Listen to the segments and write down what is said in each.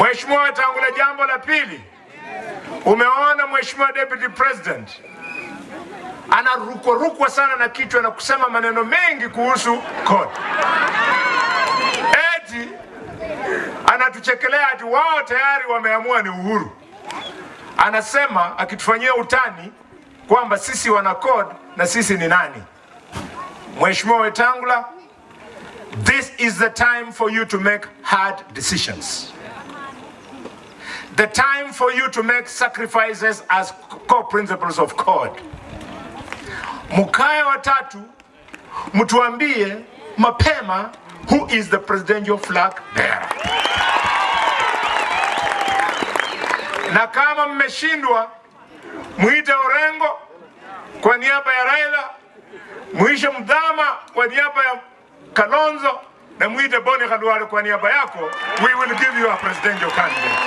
Mheshimiwa Wetangula, jambo la pili, umeona Mheshimiwa Deputy President anarukwarukwa sana na kichwa na kusema maneno mengi kuhusu CORD. Eti anatuchekelea ati wao tayari wameamua ni uhuru. Anasema akitufanyia utani kwamba sisi wana CORD na sisi ni nani? Mheshimiwa Wetangula, this is the time for you to make hard decisions. The time for you to make sacrifices as core principles of CORD. Mkae watatu mtuambie mapema who is the presidential flag bearer. Na kama mmeshindwa, mwite Orengo kwa niaba ya Raila, mwishe Mdhama kwa niaba ya Kalonzo na mwite Boni Khalwale kwa niaba yako. We will give you a presidential candidate.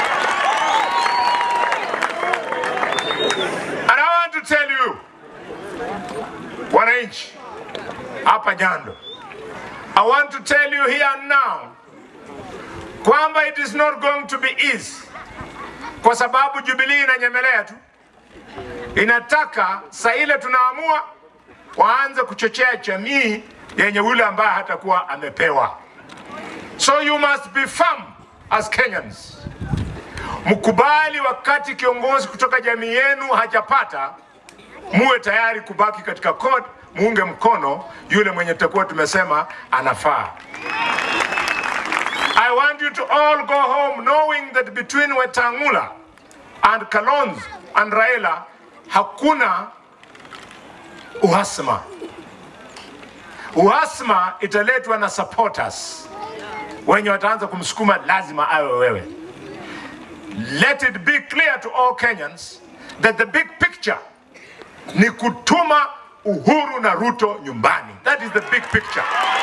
And I want to tell you, wananchi hapa Nyando, I want to tell you here and now kwamba it is not going to be easy, kwa sababu Jubilee inanyemelea tu, inataka saa ile tunaamua waanze kuchochea jamii yenye yule ambaye hatakuwa amepewa. So you must be firm as Kenyans. Mkubali wakati kiongozi kutoka jamii yenu hajapata, muwe tayari kubaki katika CORD, muunge mkono yule mwenye tutakuwa tumesema anafaa. I want you to all go home knowing that between Wetangula and Kalonzo and Raila hakuna uhasama. Uhasama italetwa na supporters wenye wataanza kumsukuma, lazima awe wewe. Let it be clear to all Kenyans that the big picture ni kutuma Uhuru na Ruto nyumbani. That is the big picture.